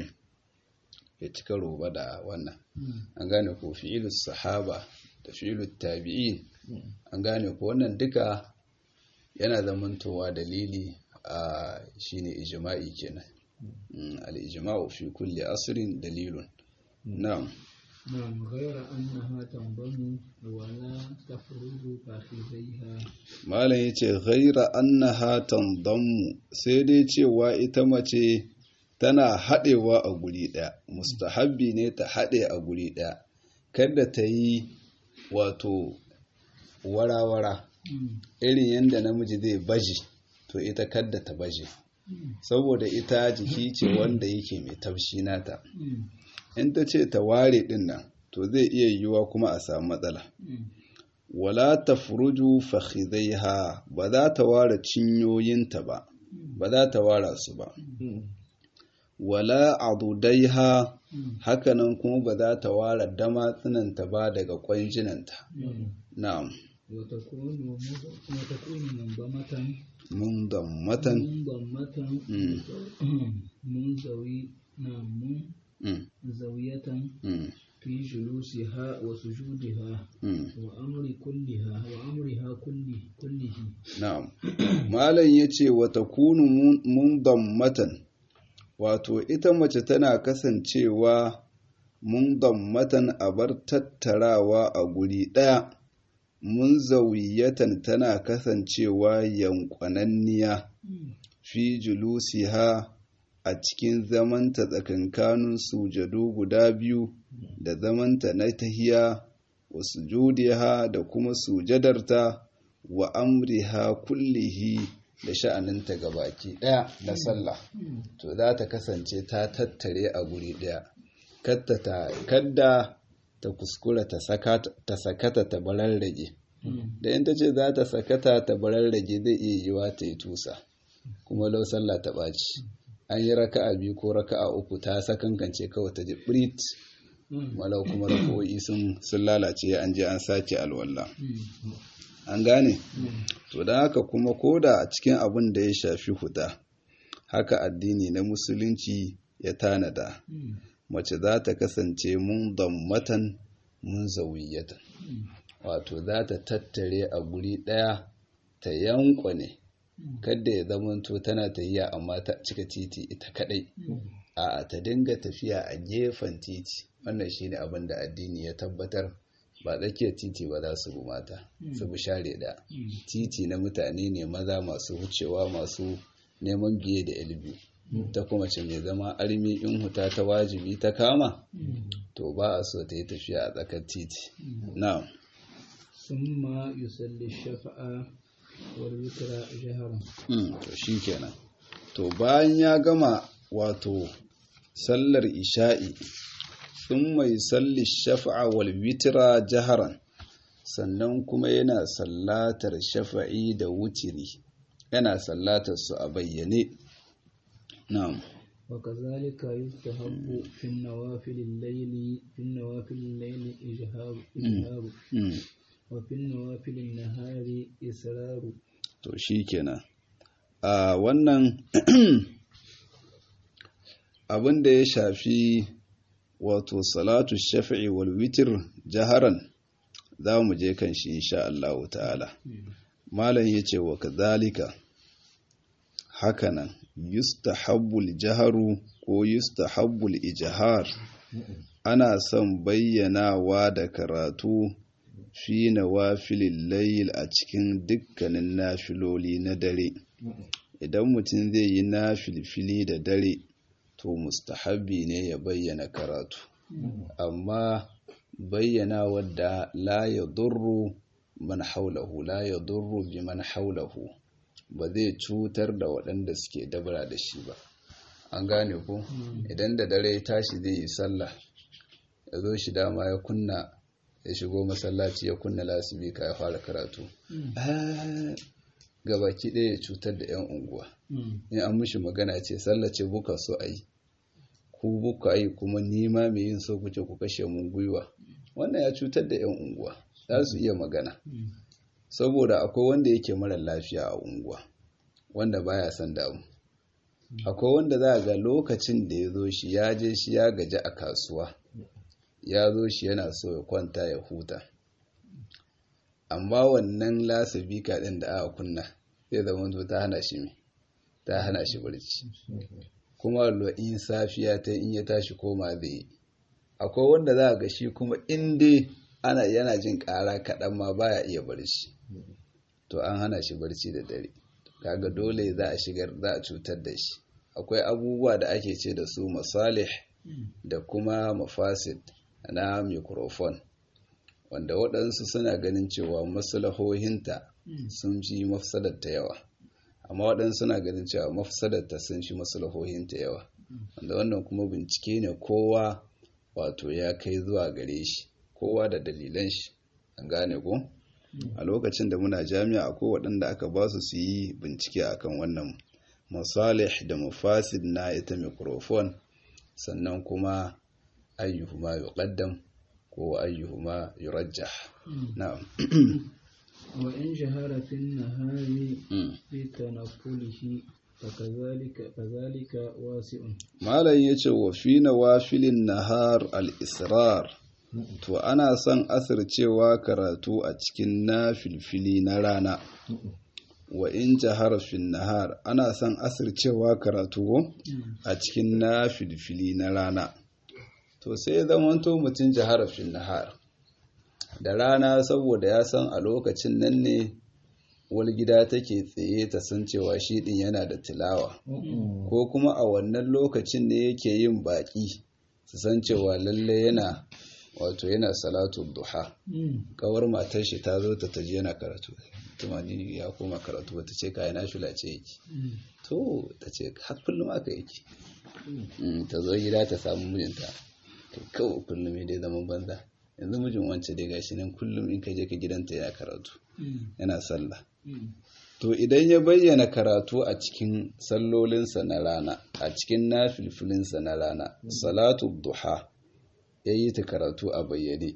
ya cika roba da wannan an gane ko fi'ilus sahaba da fi'ilus tabi'in an gane ko wannan duka yana zamantowa dalili a shine ijma'i kenan al-ijma'u fi kulli asrin dalilun na'am نعم غير أنها تنضم ولا تفرج فخذيها malam yace ghaira annaha tandammu sai dai cewa ita mace tana haɗewa a guri ɗaya mustahabbi ne ta haɗe a guri ɗaya kada ta yi wato warawara irin yadda namiji zai baje to ita kadda ta baje saboda ita jiki ce wanda yake mai taushi nata in ta ce ta ware ɗin nan to zai iya yiwuwa kuma a samu matsala wala ta furuju fakhidaiha ba za ta ware cinyoyinta ba ba za ta ware su ba wala adudaiha hakanan kuma ba za ta ware damatsinanta ba daga kwanjinanta na'am وتكون وتكون منضمة mundammatan منضمة منزوي نعم mm, منزوية mm, في جلوسها وسجودها mm. وأمر كلها وأمرها كله كله Na'am. Malam ya ce wata kunu mundammatan wato ita mace tana kasancewa mundammatan a bar tattarawa a guri ɗaya, munzawiyatan tana kasancewa yankwananniya fi julusiha a cikin zamanta tsakankanin sujadu guda biyu da zamanta na tahiya wa sujudiha da kuma sujadarta wa amriha kullihi da sha'aninta gabaki ɗaya na sallah to za ta kasance ta tattare a guri ɗaya kadda ta kuskura ta sakata ta bararrage da in ta ce za ta sakata ta bararrage zai iya yiwa ta yi tusa kuma lau sallah ta ɓaci an yi raka'a biyu ko raka'a uku ta sakankance kawai ta ji brit walau kuma rako'i sun sun lalace an je an sace alwala an gane to don haka kuma koda a cikin abin da ya shafi huda haka addini na musulunci ya tanada mace za ta kasance mun dammatan mun zawiyatan wato za ta tattare a guri ɗaya ta yankwane kadda ya zamanto tana tafiya amma ta cika titi ita kadai a ta dinga tafiya a gefen titi wannan shine abin da addini ya tabbatar ba tsakiyar titi ba za su bi mata su bi share da titi na mutane ne maza masu wucewa masu neman biye da ilbi ta kuma ce mai zama armi in huta ta wajibi ta kama to ba a so ta yi tafiya a tsakar titi na'am ثم يصلي الشفعة والوتر جهرا to shi kenan to bayan ya gama wato sallar isha'i sun mai salli shafa'a wal witira jaharan sannan kuma yana sallatar shafa'i da wutiri yana sallatar su a bayyane na'am وكذلك يستحب في النوافل الليل في النوافل الليل إجهار إجهار Mm. وفي النوافل النهار إسرار to shi kenan a wannan abin da ya shafi wato salatu shafi'i wal witr jaharan za mu je kan shi insha Allah ta'ala malam yace wa kadhalika hakanan yustahabbul jaharu ko yustahabbul ijhar ana son bayyanawa da karatu fi nawafilil layl a cikin dukkanin nafiloli na dare idan mutum zai yi nafilfili da dare to mustahabbi ne ya bayyana karatu amma bayyana wadda la ya durru man haulahu la ya durru bi man haulahu ba zai cutar da waɗanda suke dabara da shi ba an gane ko idan da dare ya tashi zai yi sallah ya zo shi dama ya kunna ya shigo masallaci ya kunna lasibika ya fara karatu gabaki ɗaya ya cutar da 'yan unguwa in an mishi magana ce sallace buka so a yi ku buka yi kuma nima mai yin so kuce ku kashe mun gwiwa wannan ya cutar da 'yan unguwa za su iya magana saboda akwai wanda yake mara lafiya a unguwa wanda baya son damu akwai wanda za a ga lokacin da ya zo shi ya je shi ya gaji a kasuwa ya zo shi yana so ya kwanta ya huta amma wannan lasabika ɗin da aka kunna zai zama to ta hana shi mai ta hana shi barci kuma in safiya ta in ya tashi koma zai yi akwai wanda za a ga shi kuma inda ana yana jin ƙara kaɗan ma baya iya barci to an hana shi barci da dare kaga dole za a shigar za a cutar da shi akwai abubuwa da ake ce da su masalih da kuma mafasid na microphone wanda waɗansu suna ganin cewa maslahohinta sun fi mafsadarta yawa amma waɗansu suna ganin cewa mafsadarta sun fi maslahohinta yawa wanda wannan kuma bincike ne kowa wato ya kai zuwa gare shi kowa da dalilan shi an gane ko a lokacin da muna jami'a akwai waɗanda aka ba su su yi bincike akan wannan masalih da mafasid na ita microphone sannan kuma ayyuhuma yuqaddam ko ayyuhuma yurajjah na'am wa in jahara fi nahari fi tanaffulihi fakazalika kazalika wasi'un malam yace wa fi nawafilin nahar al-israr to ana son asircewa karatu a cikin nafilfili na rana wa in jahara fi nahar ana son asircewa karatu a cikin nafilfili na rana to sai zamanto mutum jahara fi nahar da rana saboda ya san a lokacin nan ne wani gida take tsaye ta san cewa shi din yana da tilawa ko kuma a wannan lokacin ne yake yin baki su san cewa lalle yana wato yana salatu duha kawar matar shi ta zo ta taji yana karatu tumani ya koma karatu wata ce kayan nashula ce yake to ta ce har kullum aka yake ta zo gida ta samu mijinta to kawai kullum ya dai zaman banza yanzu mijin wance dai gashi nan kullum in ka je ka gidanta ya karatu yana sallah to idan ya bayyana karatu a cikin sallolinsa na rana a cikin nafilfilinsa na rana salatu duha ya yi ta karatu a bayyane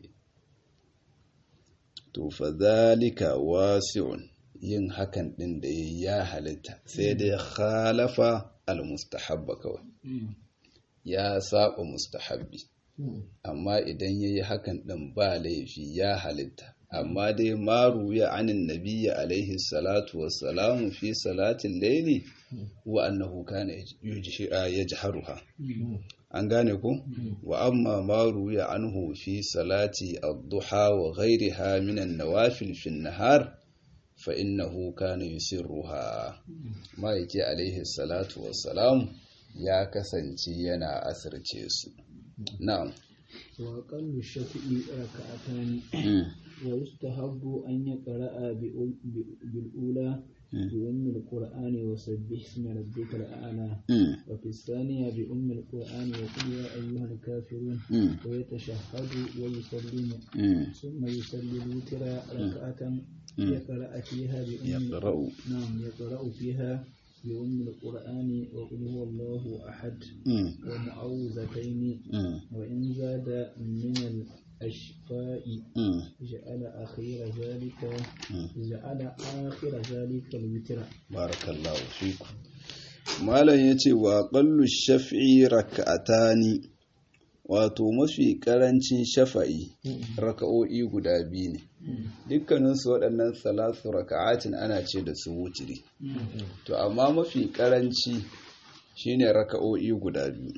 to fa zalika wasi'un yin hakan din da ya halitta sai dai khalafa al-mustahabba kawai ya saba mustahabbi amma idan yayi hakan din ba laifi ya halitta amma dai maru ya anin nabiyya alaihi salatu wassalamu fi salatin laili wa annahu kana yajharuha an gane ku wa amma maru ya anhu fi salati ad-duha wa ghayriha min an-nawafil fi an-nahar fa innahu kana yusirruha ma'aiki alaihi salatu wassalamu ya kasance yana asirce su na'am wa qallu shafi'i raka'atan wa yustahabbu an yaqra'a bil ula بأم القرآن وسبح اسم ربك الأعلى وفي الثانية بأم القرآن وقل يا أيها الكافرون ويتشهد ويسلم ثم يصلي الوتر ركعة يقرأ فيها بأم يقرأ نعم يقرأ فيها بأم القرآن وقل هو الله أحد ومعوذتين وإن زاد من الأشقاء جعل أخير ذلك جعل آخر ذلك الوتر بارك الله فيكم malam ya ce wa ƙallu shafi'i raka'atani wato mafi ƙarancin shafa'i raka'o'i guda biyu ne dukkaninsu waɗannan salatu raka'atin ana ce da su wutiri to amma mafi ƙaranci shine raka'o'i guda biyu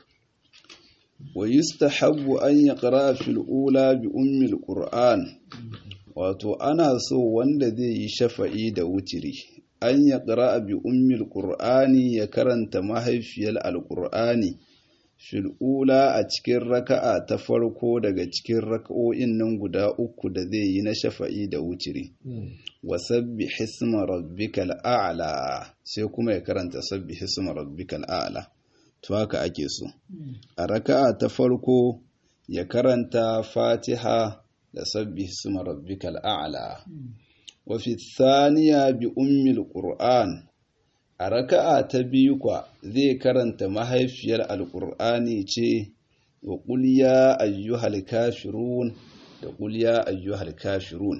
wa yustahabbu an yaqra fil ula bi ummil qur'an wato ana so wanda zai yi shafa'i da wutiri an yaqra bi ummil qur'ani ya karanta mahaifiyar alqur'ani fil ula a cikin raka'a ta farko daga cikin raka'o'in nan guda uku da zai yi na shafa'i da wutiri wa sabbi hisma rabbikal a'la sai kuma ya karanta sabbi hisma rabbikal a'la to haka ake so a raka'a ta farko ya karanta fatiha da sabbi hisma rabbikal a'la wa fi thaniya bi ummil qur'an a raka'a ta biyu kwa zai karanta mahaifiyar alqur'ani ce wa qul ya ayyuhal kafirun da qul ya ayyuhal kafirun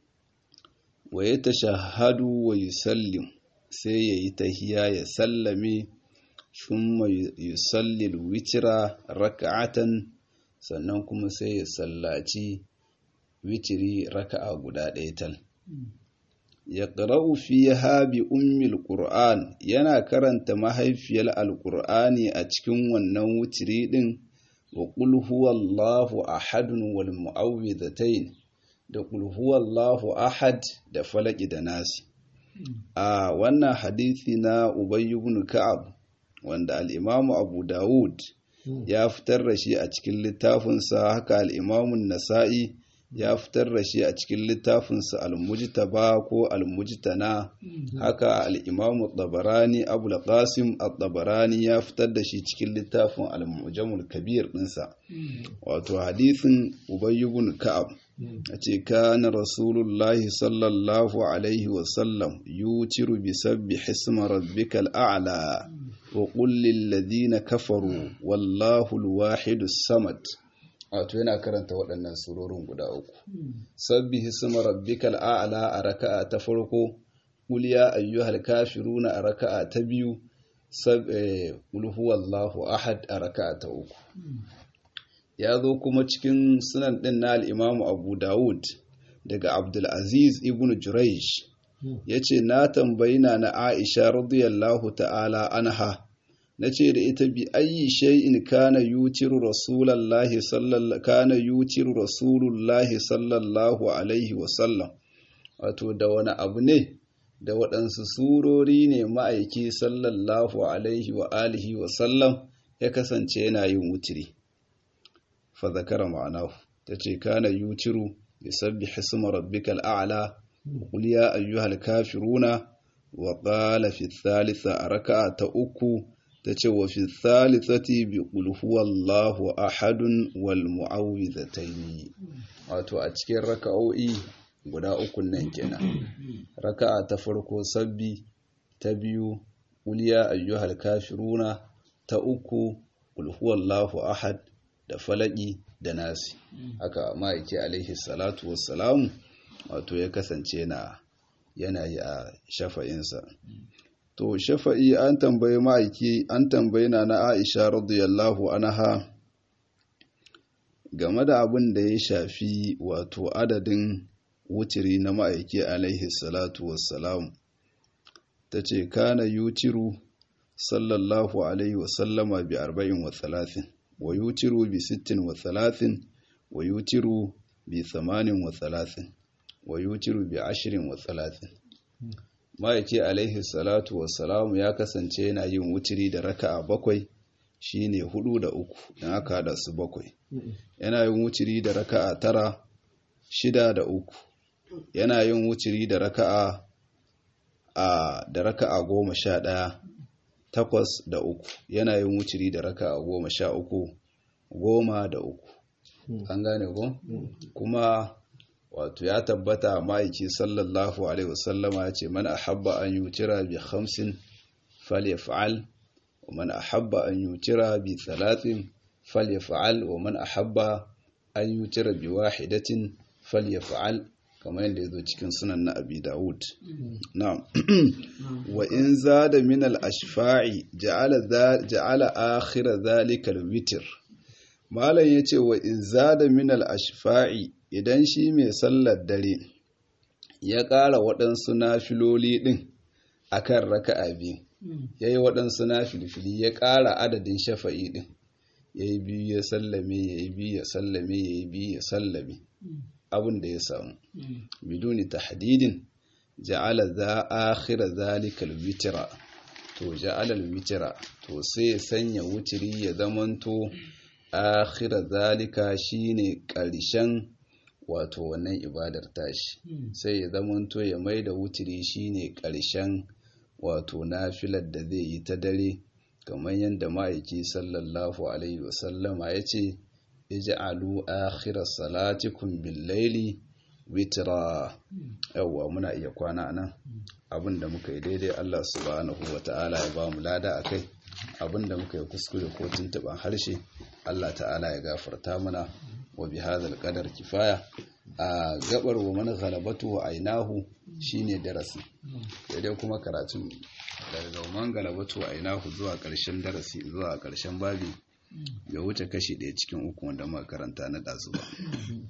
wa yatashahhadu wa yusallim sai yayi tahiya ya sallame thumma yusalli alwitra raka'atan sannan kuma sai ya sallaci witiri raka'a guda ɗaya tal ya ƙara'u fiha bi ummil qur'an yana karanta mahaifiyar alƙur'ani a cikin wannan witiri ɗin wa qul huwallahu ahadun wal mu'awwidhatayn da qul huwallahu ahad da falaki da nasi a wannan hadisi na ubay ibn ka'ab wanda al-imamu abu dawud ya fitar da shi a cikin littafinsa haka al-imamu nasa'i ya fitar da shi a cikin littafinsa al-mujtaba ko al-mujtana haka al-imamu tabarani abul qasim at-tabarani ya fitar da shi cikin littafin al-mujamul kabir dinsa wato hadisin ubay ibn ka'ab ce kana rasulullahi sallallahu alaihi wasallam yutiru bi sabbi hisma rabbikal a'la wa qul lil ladina kafaru wallahu al samad wato yana karanta waɗannan surorin guda uku sabbi hisma rabbikal a'la a raka'a ta farko qul ya ayyuhal kafiruna a raka'a ta biyu sab qul huwallahu ahad a raka'a ta uku ya zo kuma cikin sunan ɗin na al'imamu abu dawud daga abdulaziz ibn juraish ya ce na tambayi na na aisha radiyallahu ta'ala anha na ce da ita bi ayi shay'in kana yutiru rasulallahi sallallahu kana yutiru rasulullahi sallallahu alaihi wasallam wato da wani abu ne da waɗansu surori ne ma'aiki sallallahu alaihi wa alihi wasallam ya kasance yana yin wutiri فذكر معناه تتي كان يوتر يسبح اسم ربك الأعلى وقل يا أيها الكافرون وقال في الثالثة ركعة أكو تتي وفي الثالثة بقل هو الله أحد والمعوذتين wato a cikin raka'o'i guda uku nan kenan raka'a ta farko sabbi ta biyu uliya ayyuhal kafiruna ta uku qul huwallahu ahad da falaki da nasi haka ma'aiki alaihi salatu wassalamu wato ya kasance na yana yi a shafa'insa to shafa'i an tambayi ma'aiki an tambayi na na aisha radiyallahu anha game da abin da ya shafi wato adadin wutiri na ma'aiki alaihi salatu wassalamu ta ce kana yutiru sallallahu alaihi wasallama bi arba'in wa talatin wa yutiru bi sittin wa talatin wa yutiru bi thamanin wa talatin wa yutiru bi ashirin wa talatin ma'aiki alaihi salatu wassalamu ya kasance yana yin wutiri da raka'a bakwai shine hudu da uku in aka hada su bakwai yana yin wutiri da raka'a tara shida da uku yana yin wutiri da raka'a a da raka'a goma sha ɗaya takwas da uku yana yin wutiri da raka'a goma sha uku goma da uku an gane ko kuma wato ya tabbata ma'aiki sallallahu alaihi wasallama ya ce man ahabba an yutira bi khamsin falyaf'al wa man ahabba an yutira bi thalathin falyaf'al wa man ahabba an yutira bi wahidatin falyaf'al kamar yadda yazo cikin sunan na Abi Dawud na'am wa in zada min al-ashfa'i ja'ala ja'ala akhir dhalika al-witr malam yace wa in zada min al-ashfa'i idan shi mai sallar dare ya ƙara waɗansu nafiloli ɗin a kan raka'a biyu ya yi waɗansu nafilfili ya ƙara adadin shafa'i ɗin ya yi biyu ya sallame ya yi biyu ya sallame ya yi biyu ya sallame abin da ya samu biduni tahdidin ja'ala za akhira zalikal witira to ja'ala witira to sai ya sanya wutiri ya zamanto akhira zalika shine ƙarshen wato wannan ibadar tashi sai ya zamanto ya mai da wutiri shine ƙarshen wato nafilar da zai yi ta dare kamar yadda ma'aiki sallallahu alaihi wasallama ya ce ij'alu akhira salatikum bil-laili witra yawwa muna iya kwana nan abinda muka yi daidai Allah subhanahu wata'ala ya ba mu lada akai abinda muka yi kuskure ko tuntuban harshe Allah ta'ala ya gafarta mana wa bi hadhal qadar kifaya a gabar wa man ghalabatu wa ainahu shine darasi dai kuma karatun daga man galabatu wa ainahu zuwa karshen darasi zuwa karshen babi ya wuce kashi ɗaya cikin uku wanda muka karanta na ɗazu ba